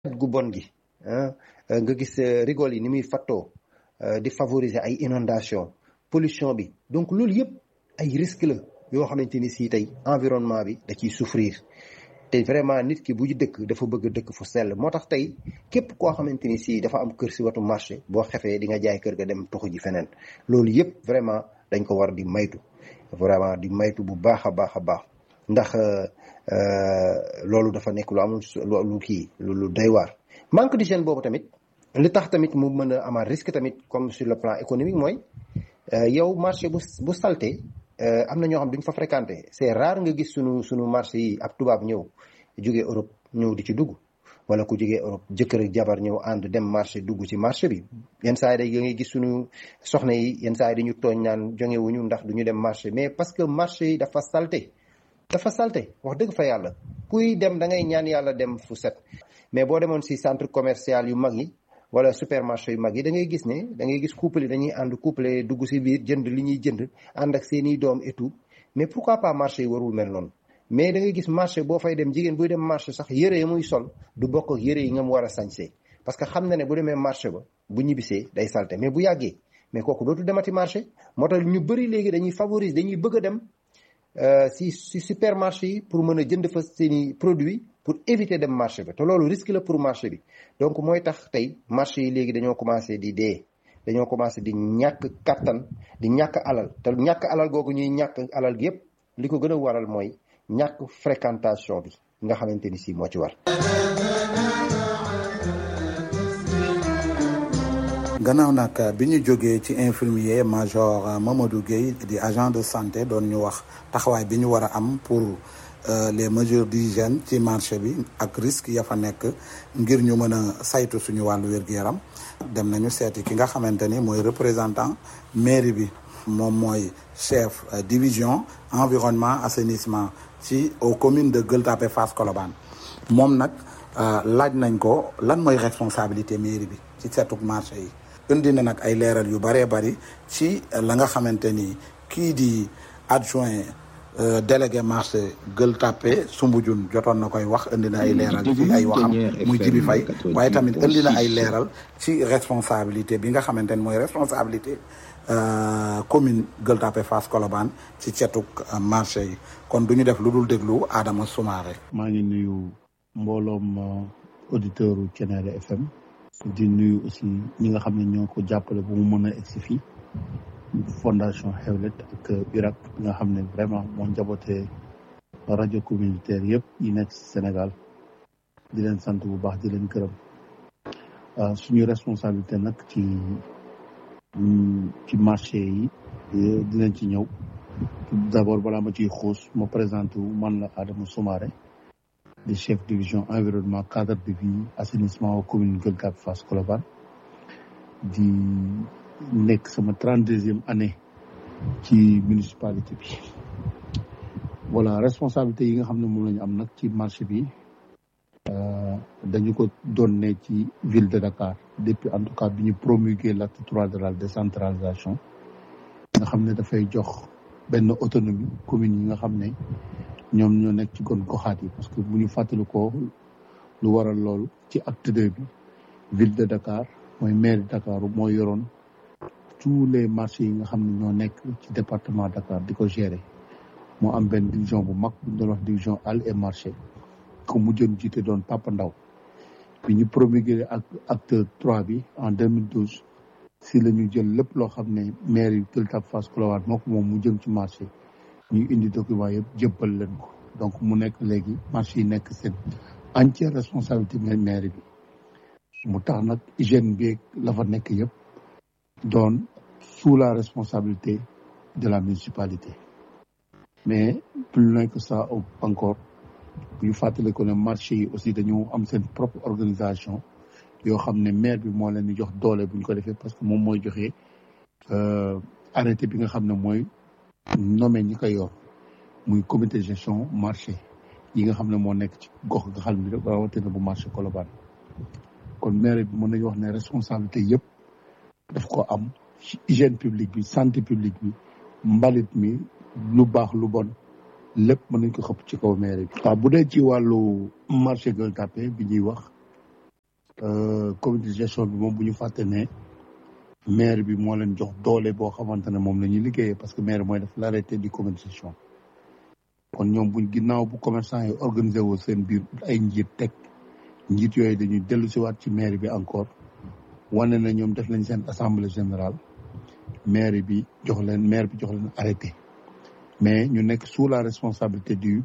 gu bon gi nga gis rigole yi ni muy fattoo di favoriser ay inondation pollution bi donc loolu yëpp ay risque la yoo xamante ni si tey environnement bi da ciy souffrir te vraiment nit ki bu dëkk dafa bëgg dëkk fu sell moo tax tey képp koo xamante ni si dafa am kër si watu marché boo xefee di nga jaay kër ga dem toxu ji feneen loolu yëpp vraiment dañ ko war di maytu vraiment di maytu bu baax a baax a baax ndax loolu dafa nekk lu amul lu kii lu doy waar manque d'hygiène boobu tamit li tax tamit mu mën a amaat risque tamit comme sur le plan économique mooy yow marché bu bu salté am na ñoo xam duñ fa fréquenté c'est rare nga gis sunu sunu marché yi ab tubaab ñëw jógee Europe ñëw di ci dugg wala ku jógee Europe jëkkër ak jabar ñëw ànd dem marché dugg ci marché bi yenn saa yi da ngay gis sunu soxna yi yenn saa yi dañu tooñ naan jongewuñu ndax duñu dem marché mais parce que marché yi dafa salté dafa salté wax dëgg fa yàlla kuy dem da ngay ñaan yàlla dem fu set mais boo demoon si centre commercial yu mag yi wala supermarché yu mag yi da ngay gis ne da ngay gis couple yi dañuy ànd couple dugg si biir jënd li ñuy jënd ànd ak seeni doom et tout mais pourquoi pas marché yi warul mel noonu mais da ngay gis marché boo fay dem jigéen buy dem marché sax yëre yi muy sol du bokk ak yëre yi nga mu war a sañsee parce que xam na ne bu demee marché ba bu ñibbisee day salte mais bu yàggee mais kooku dootu demati marché moo tax ñu bëri léegi dañuy favoriser dañuy bëgg a dem si si supermarché yi pour mën a jënd fa seeni produit pour éviter dem marché bi te loolu risque la pour marché bi donc mooy tax tey marché yi léegi dañoo commencé di dee dañoo commencé di ñàkk kattan di ñàkk alal te ñàkk alal googu ñuy ñàkk alal gi yëpp li ko gën a waral mooy ñàkk fréquentation bi nga xamante ni si moo ci war. gannaaw nag bi ñu jógee ci infirmier major Mamadou Gueye di agent de santé doon ñu wax taxawaay bi ñu war a am pour les mesures d'hygiène ci marché bi ak risque ya fa nekk ngir ñu mën a saytu suñu wàllu wér-gu-yaram dem nañu seeti ki nga xamante ni mooy représentant mairie bi moom mooy chef division environnement assainissement ci aux communes de Gueule Tapée Fass Colobane moom nag laaj nañ ko lan mooy responsabilité mairie bi ci seetuk marché yi indi na nag ay leeral yu bëree bëri ci la nga xamante ni kii di adjoint délégué marché Gueule Tapée Soumbédioune jotoon na koy wax indi na ay leeral ci ay waxam muy Jibi Faye waaye tamit indi na ay leeral ci responsabilité bi nga xamante ni mooy responsabilité commune Gueule Tapée Fass Colobane ci cetuk marché yi kon du ñu def lu dul déglu Adama Soumaré maa ngi nuyu mbooloom auditeur u Thiéniere FM di nuyu aussi ñi nga xam ne ñoo ko jàppale bu mu mën a egsi fii fondation Xewlet ak URAC bi nga xam ne vraiment moo njaboote rajo communautaire yëpp yi nekk ci Sénégal di leen sant bu baax di leen gërëm suñu responsabilité nag ci ci marché yi dinañ ci ñëw d'abord balaa ma ciy xuus ma présenté wu man la Adama Soumaré di chef division environnement cadre de vie assainissement au commune Gueule Tapée Fass Colobane di nekk sama trente deuxième année ci municipalité bi voilà responsabilité yi nga xam ne moom la ñu am nag ci marché bi dañu ko donné ci ville de Dakar depuis en tout cas bi ñu promulgué l'acte trois de la décentralisation nga xam ne dafay jox benn autonomie commune yi nga xam ne ñoom ñoo nekk ci gon goxaat yi parce que bu ñu fàttali ko lu waral loolu ci acte deux bi ville de Dakar mooy maire de Dakar moo yoroon tous les marchés yi nga xam ne ñoo nekk ci département Dakar di ko gérer moo am benn division bu mag bu ñu doon wax division àll et marché ko mujjoon jiite doon Papa Ndaw bi ñu promulgué ak acte trois bi en 2012 si la ñu jël lépp loo xam ne maire yi Gueule Tapée Fass Colobane moo ko moom mu jëm ci marché ñu indi document yëpp jëbbal leen ko donc mu nekk léegi marché yi nekk seen entière responsabilité maire bi mu tax nag hygiène bi la fa nekk yëpp doon sous la responsabilité de la municipalité mais plus loin que ça encore bu ñu fàttali ko ne marché yi aussi dañu am seen propre organisation yoo xam ne maire bi moo leen di jox doole bu ñu ko defee parce que moom mooy joxe arrêté bi nga xam ne mooy nommé ñi ko yor muy comité de gestion marché yi nga xam ne moo nekk ci gox nga xam ne rawatina bu marché Colobane kon maire bi mën nañu wax ne responsabilité yëpp daf ko am ci hygiène publique bi santé publique bi mbalit mi lu baax lu bon lépp mën nañ ko xëpp ci kaw maire bi. waaw bu dee ci wàllu marché Gueule Tapée bi ñuy wax comité de gestion bi moom bu ñu fàtte ne maire bi moo leen jox doole boo xamante ne moom la ñuy liggéeyee parce que maire mooy def l'arrêté du comité de gestion kon ñoom buñ ginnaaw bu commerçant yi organisé woo seen biir ay njiit teg njiit yooyu dañuy dellu si waat ci maire bi encore wane na ñoom def nañ seen assemblée générale maire bi jox leen maire bi jox leen arrêté mais ñu nekk sous la responsabilité du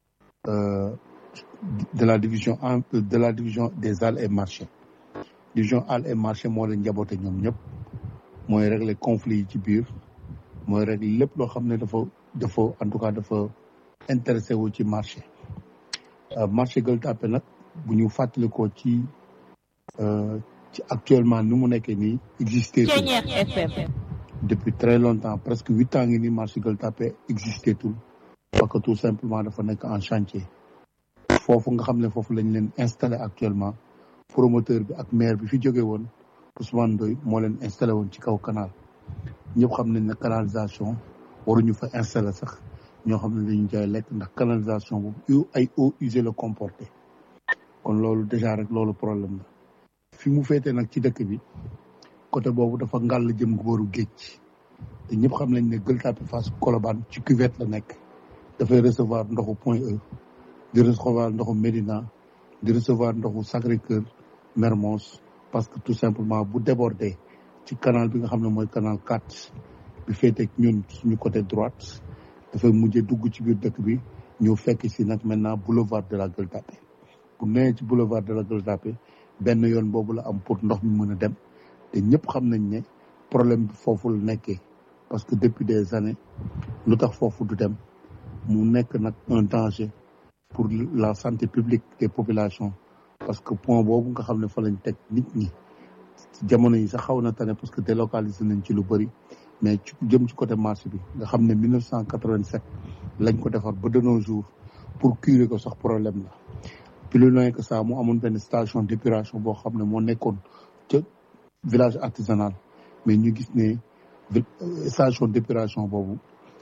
de la division de la division des halles et marchés division halles et marchés moo leen njaboote ñoom ñëpp mooy régler conflit yi ci biir mooy régler lépp loo xam ne dafa dafa en tout cas dafa intéressé wu ci marché marché Gueule Tapée nag bu ñu fàttalikoo ci ci actuellement ni mu nekkee nii existé depuis très longtemps presque huit ans ngi nii marché Gueule Tapée existé tul parce que tout simplement dafa nekk en chantier foofu nga xam ne foofu lañ leen installé actuellement promoteur bi ak maire bi fi jóge woon Ousmane Ndoye moo leen installé woon ci kaw canal ñëpp xam nañ ne canalisation waruñu fa installé sax ñoo xam ne dañu jaay lekk ndax canalisation boobu ay eaux usées la comporté kon loolu déjà rek loolu problème la fi mu féetee nag ci dëkk bi côté boobu dafa ngàll jëm góoru géej te ñëpp xam nañ ne Gueule Tapée Fass Colobane ci cuvette la nekk dafay recevoir ndoxu Point E di recevoir ndoxu Médina di recevoir ndoxu Sacré-Cœur Mermoz parce que tout simplement bu débordé ci canal bi nga xam ne mooy canal 4 bi féeteeg ñun suñu côté droite dafay mujjee dugg ci biir dëkk bi ñëw fekk si nag maintenant boulevard de la Gueule Tapée bu nee ci boulevard de la Gueule Tapée benn yoon boobu la am pour ndox mi mën a dem te ñëpp xam nañ ne problème bi foofu la nekkee parce que depuis des années lu tax foofu du dem mu nekk nag un danger pour la santé publique des populations parce que point boobu nga xam ne fa lañ teg nit ñi jamono yi sax xaw na tane parce que délocalisé nañ ci lu bëri mais ci jëm ci côté marché bi nga xam ne 1987 lañ ko defar ba de nos jours pour curer ko sax problème la plus loin que ça mu amoon benn station d'épuration boo xam ne moo nekkoon ca village artisanal mais ñu gis ne station d'épuration boobu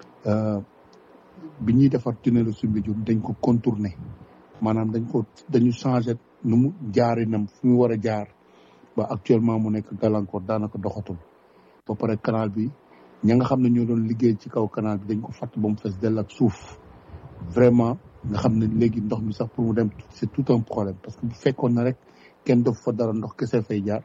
bi ñuy defar tunnel Soumbédioune dañ ko contourner maanaam dañ ko dañu changé nu mu jaarinam fu mu war a jaar ba actuellement mu nekk gàllankoor daanaka doxatul ba pare canal bi ña nga xam ne ñoo doon liggéey ci kaw canal bi dañ ko fàtt ba mu fees dell ak suuf vraiment nga xam ne léegi ndox mi sax pour mu dem c'est tout un problème parce que bu fekkoon na rek kenn def fa dara ndox kese fay jaar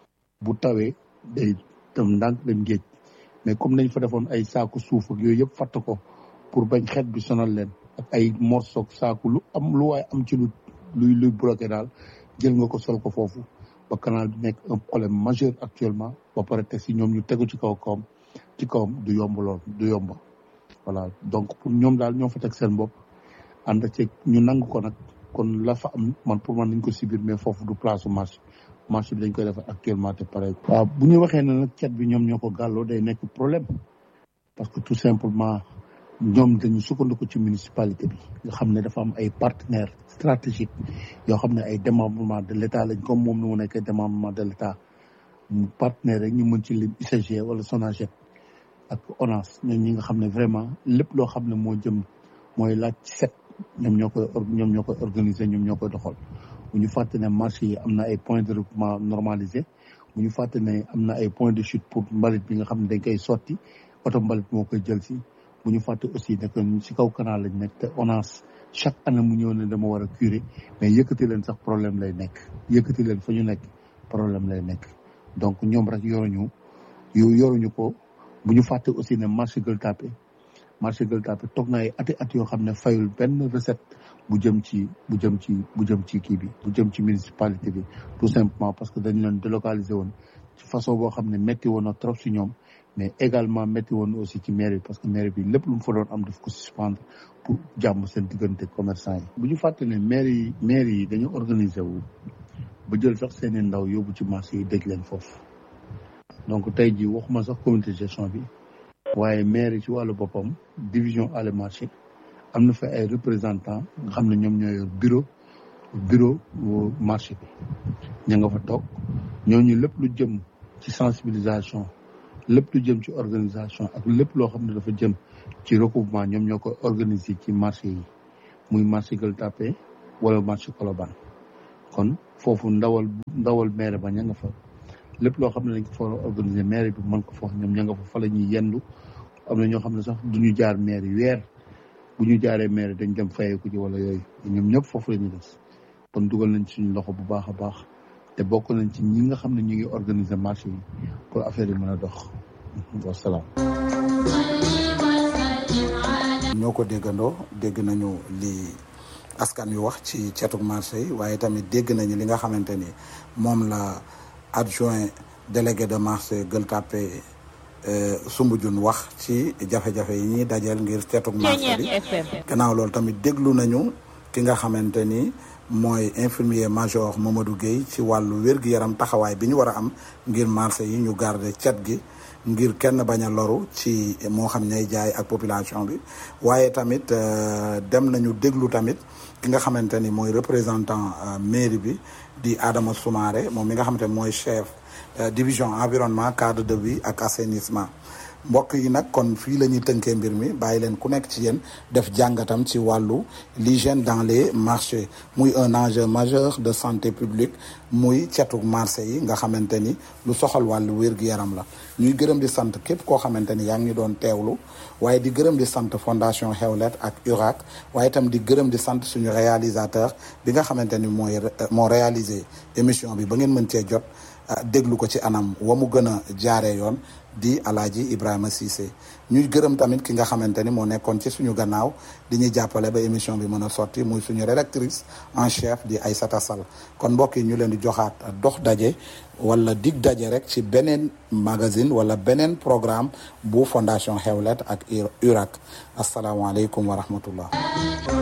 bu tawee day dem ndànk dem géej mais comme nañ fa defoon ay saaku suuf ak yooyu yëpp fatt ko pour bañ xeet bi sonal leen ak ay morceau saaku lu am lu waaye am ci lu luy luy bloqué daal jël nga ko sol ko foofu ba canal bi nekk un problème majeur actuellement ba pare te si ñoom ñu tegu ci kaw kawam ci kawam du yomb lool du yomba voilà donc pour ñoom daal ñoo fa teg seen bopp ànd ci ñu nangu ko nag kon la fa am man pour man nañ ko sibir mais foofu du place marché marché bi dañ koy defar actuellement te pare waaw bu ñu waxee ne nag cat bi ñoom ñoo ko gàlloo day nekk problème parce que tout simplement ñoom dañu sukkandiku ci municipalité bi nga xam ne dafa am ay partenaires stratégiques yoo xam ne ay démembrement de l' état lañ comme moom ni mu nekkee démembrement de l' état mu partenaire rek ñu mën ci lim UCG wala SONAGED ak ONAS ñoom ñi nga xam ne vraiment lépp loo xam ne moo jëm mooy laaj set ñoom ñoo koy ñoom ñoo koy organiser ñoom ñoo koy doxal bu ñu fàtte ne marché yi am na ay points de regroupement normalisé bu ñu fàtte ne am na ay points de chute pour mbalit bi nga xam ne dañ koy sotti oto mbalit moo koy jël si bu ñu fàtte aussi ne que ci kaw canal lañ nekk te ONAS chaque année mu ñëw ne dama war a curer mais yëkkati leen sax problème lay nekk yëkkati leen fa ñu nekk problème lay nekk donc ñoom rek yoruñu yu yoruñu ko bu ñu fàtte aussi ne marché Gueule Tapée marché Gueule Tapée toog na ay ati at yoo xam ne fayul benn recette bu jëm ci bu jëm ci bu jëm ci kii bi bu jëm ci municipalité bi tout simplement parce que dañu leen délocaliser woon ci façon boo xam ne métti woon na trop si ñoom mais également métti woon aussi ci mairie bi parce que mairie bi lépp lu mu fa doon am daf ko suspendre pour jàmm seen diggante commerçant yi. bu ñu fàtte ne mairie yi mairie yi dañu organiser wu ba jël sax seen i ndaw yóbbu ci marché yi dëj leen foofu donc tey jii waxuma sax comité de gestion bi waaye mairie ci wàllu boppam division àll marché am na fa ay représentants nga xam ne ñoom ñoo yor bureau bureau marché bi ña nga fa toog ñooñu lépp lu jëm ci sensibilisation. lépp lu jëm ci organisation ak lépp loo xam ne dafa jëm ci recouvrement ñoom ñoo koy organiser ci marché yi muy marché Gueule Tapée wala marché Colobane kon foofu ndawal ndawal maire ba ña nga fa lépp loo xam ne dañ ko fa organiser maire bi mën ko fa wax ñoom ña nga fa fa la ñuy yendu am na ñoo xam ne sax du ñu jaar maire yi weer bu ñu jaaree maire dañ dem fayeeku ji wala yooyu ñoom ñëpp foofu la ñuy des kon dugal nañ ci suñu loxo bu baax a baax te bokk nañ ci ñi nga xam ne ñu ngi organiser marché yi pour affaire yi mën a dox wasalaam. ñoo ko déggandoo dégg nañu li askan wi wax ci cetuk marché yi waaye tamit dégg nañu li nga xamante ni moom la adjoint délégué de marché Gueule Tapée Soumbédioune wax ci jafe-jafe yi ñuy dajeel ngir cetuk marché bi gannaaw loolu tamit déglu nañu ki nga xamante ni mooy infirmier major Mamadou Guèye ci wàllu wér-gu-yaram taxawaay bi ñu war a am ngir marché yi ñu garder cet gi ngir kenn bañ a loru ci moo xam ñay jaay ak population bi waaye tamit dem nañu déglu tamit ki nga xamante ni mooy représentant mairie bi di Adama Soumaré moom mi nga xamante ni mooy chef division environnement cadre de vie ak assainissement mbokk yi nag kon fii la ñuy tënkee mbir mi bàyyi leen ku nekk ci yéen def jàngatam ci wàllu l'hygiène dans les marchés muy un enjeu majeur de santé publique muy cetuk marché yi nga xamante ni lu soxal wàllu wér-gu-yaram la ñuy gërëm di sant képp koo xamante ni yaa ngi ñu doon teewlu waaye di gërëm di sant fondation Hewlet ak URAC waaye itam di gërëm di sant suñu réalisateur bi nga xamante ni mooy moo réalisé émission bi ba ngeen mën cee jot déglu ko ci anam wa mu gën a jaaree yoon di alaaji Ibrahima Cissé ñuy gërëm tamit ki nga xamante ni moo nekkoon ci suñu gannaaw di ñuy jàppale ba émission bi mën a sotti muy suñu rédactrice en chef di Aïssata Sall kon mbokk yi ñu leen di joxaat dox daje wala dig daje rek ci beneen magazine wala beneen programme bu fondation Hewlet ak URAC asalaamaaleykum wa rahmatullah